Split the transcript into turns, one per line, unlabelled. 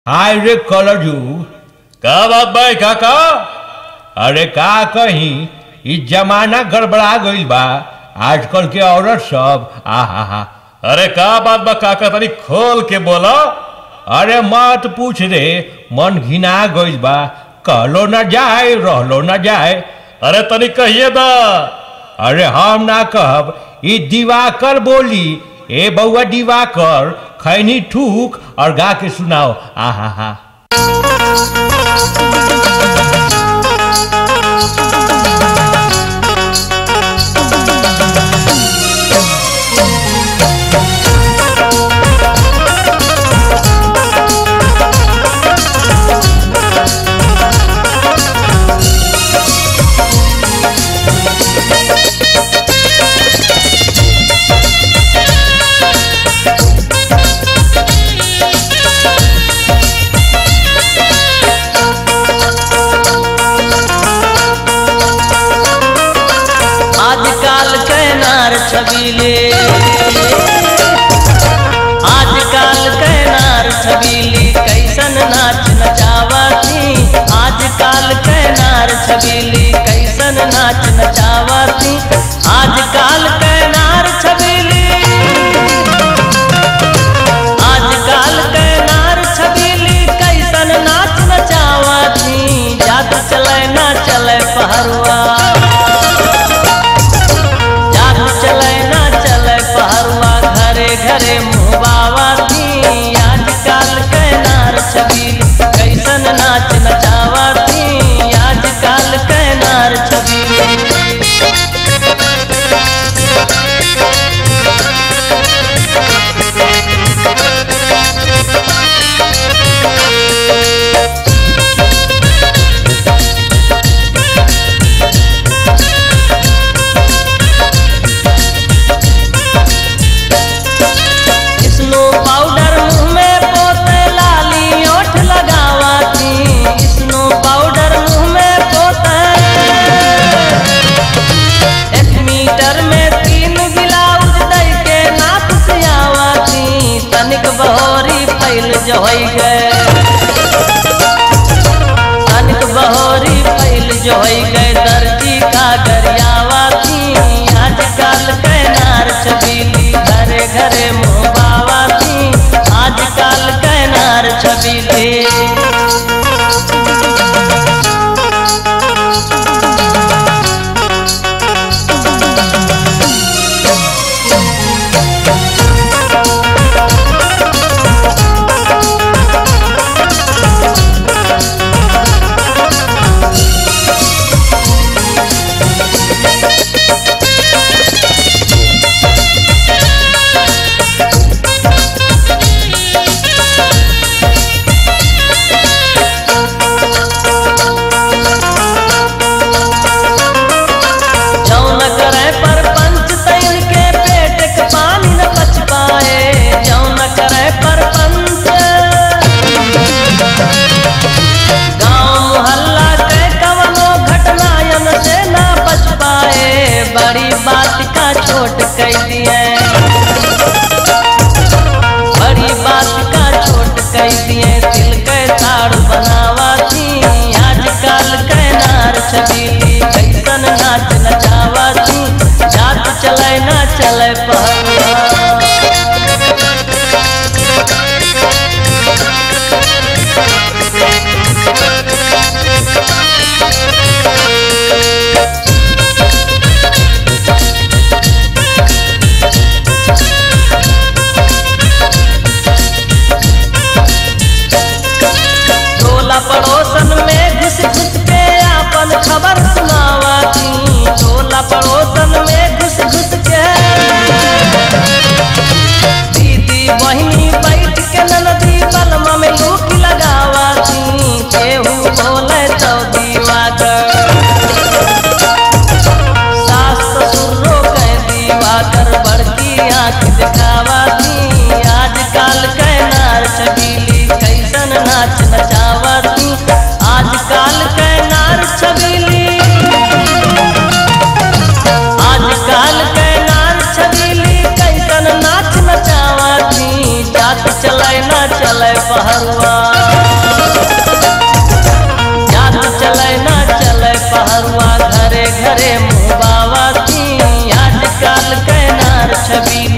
हाय रे कलजू
का बात भाई काका
अरे का कहीं इ जमाना गड़बड़ा गईल बा आजकल के औरत सब आहा हा
अरे का बात बा काका तनी खोल के बोलो
अरे मत पूछ रे मन घिना गईल बा कहलो न जाए रहलो न जाए
अरे तनी कहिए दा
अरे हम ना कहब ई दिवाकर बोली ए बउआ दिवाकर खैनी ठूक और गा के सुनाओ आहा हा
आजकल के नार छबीले आजकल के नार छबीली कैसन नाच नचावती आजकल के नार छबीली कैसन नाच नचावती आजकल के नार छबीली आजकल के नार छबीली कैसन नाच नचावती जात चले ना चले पहरुआ जात चले ना चले पहरुआ घरे घरे मुहबावती आजकल के नार छबीली कैसन नाच नचावती आजकल के नार छबीली स्नो पाउडर मुंह में पोते लाली ओठ लगावती स्नो पाउडर मुंह में पोते एक मीटर में तीन ब्लाउज दई के नाप सियावती तनिक बहोरी फैल जो होई गए तनिक बहोरी फैल जो होई गए दर्जी का गरियावती आजकल के नार छबीली घरे घरे मुहबावती आजकल के नार छबीली जौन करे पर पंच तैन के पेट के पानी न बच पाए जौन करे पर पंच गांव मोहल्ला के कवनो घटनायन से ना बच पाए बड़ी बात का छोट कह दिए बड़ी बात का छोट कह दिए दिल के ताड़ बनावाती आजकल के नार छबीली कैसन नाच नचावाती जात चले ना चले पहलवा टोला पड़ोसन में घुस घुस के आपन खबर सुनावती टोला पड़ोसन में घुस घुस के दीदी बहिनी बैठ के ननदी बलमा में लूक लगावती केहू बोले तो दीवाकर सास ससुरो के दीवाकर बड़की आंख दिखावती आजकल के नार छबीली कैसन नाच नचावती आजकल के नार छबीली आजकल के नार छबीली कैसन नाच नचावती जात चले ना चले पहरुआ छबीली